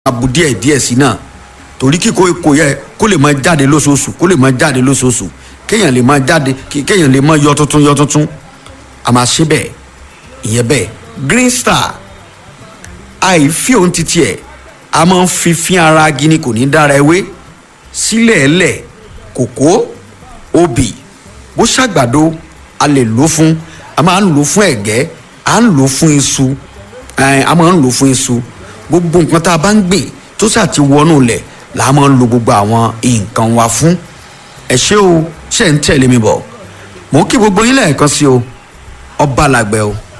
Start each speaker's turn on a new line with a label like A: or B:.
A: abu díẹ̀ díẹ̀ sí náà torí kíkó kò yẹ kó lè máa jáde lóṣooṣù kó lè máa jáde lóṣooṣù kéèyàn lè máa jáde kéèyàn lè máa yọ tuntun yọ tuntun a máa ṣe bẹ́ẹ̀ ìyẹn bẹ́ẹ̀ green star àìfi òun ti tiẹ̀ a máa ń fi fín ara gini kò ní dára ewé sílẹ̀ ẹlẹ̀ kòkó obì bó ṣàgbàdo a lè lò fún a máa ń lò fún ẹ̀gẹ́ a ń lò fún iṣu a máa ń lò fún iṣu gbogbo nǹkan tá a bá ń gbìn tó ṣáà ti wọnú lẹ̀ là á máa ń lo gbogbo àwọn nǹkan wa fún ẹ ṣé o ṣe ń tẹ̀lé mi bọ̀ mò ń kí gbogbo yín lẹ́ẹ̀kan sí o ọba làgbẹ̀ o.